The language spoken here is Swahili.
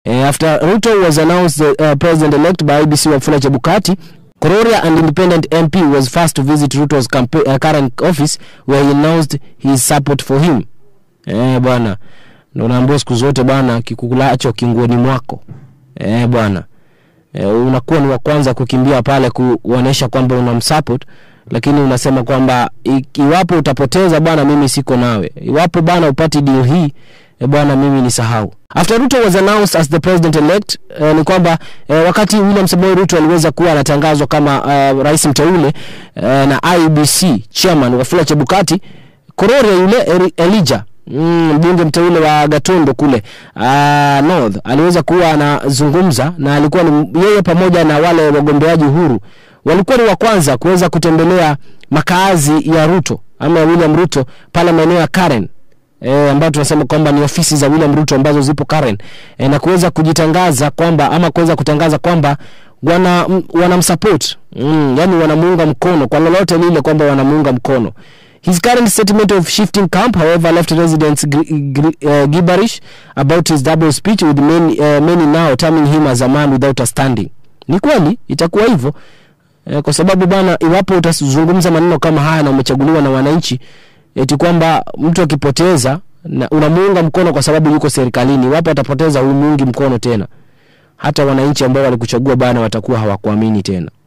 Uh, after Ruto was announced the uh, president-elect by IBC Wafula Chebukati, Kororia, an independent MP, was first to visit Ruto's campa- uh, current office where he announced his support for him. Eh, bwana ndo naambiwa siku zote bwana, kikulacho kinguoni mwako. Eh, bwana eh, unakuwa ni wa kwanza kukimbia pale kuonyesha kwamba unamsupport, lakini unasema kwamba i- iwapo utapoteza bwana, mimi siko nawe. Iwapo bwana upati deal hii eh, bwana, mimi ni sahau. After Ruto was announced as the president elect eh, ni kwamba eh, wakati William Samoei Ruto aliweza kuwa anatangazwa kama uh, rais mteule eh, na IBC chairman Wafula Chebukati, Kororia yule Eri- Elijah mm, mbunge mteule wa Gatundu kule uh, North aliweza kuwa anazungumza na alikuwa ni yeye pamoja na wale wagombeaji huru walikuwa ni wa kwanza kuweza kutembelea makaazi ya Ruto ama ya William Ruto pale maeneo ya Karen e, ambayo tunasema kwamba ni ofisi za William Ruto ambazo zipo Karen e, na kuweza kujitangaza kwamba ama kuweza kutangaza kwamba wana m- wanamsupport mm, yani wanamuunga mkono kwa lolote lile kwamba wanamuunga mkono His current statement of shifting camp, however, left residents gri- gri- uh, gibberish about his double speech, with many, uh, many now terming him as a man without a standing. Ni kweli itakuwa hivyo eh, kwa sababu bana, iwapo utazungumza maneno kama haya na umechaguliwa na wananchi, eti kwamba mtu akipoteza na unamuunga mkono kwa sababu yuko serikalini, iwapo atapoteza humuungi mkono tena, hata wananchi ambao walikuchagua bana watakuwa hawakuamini tena.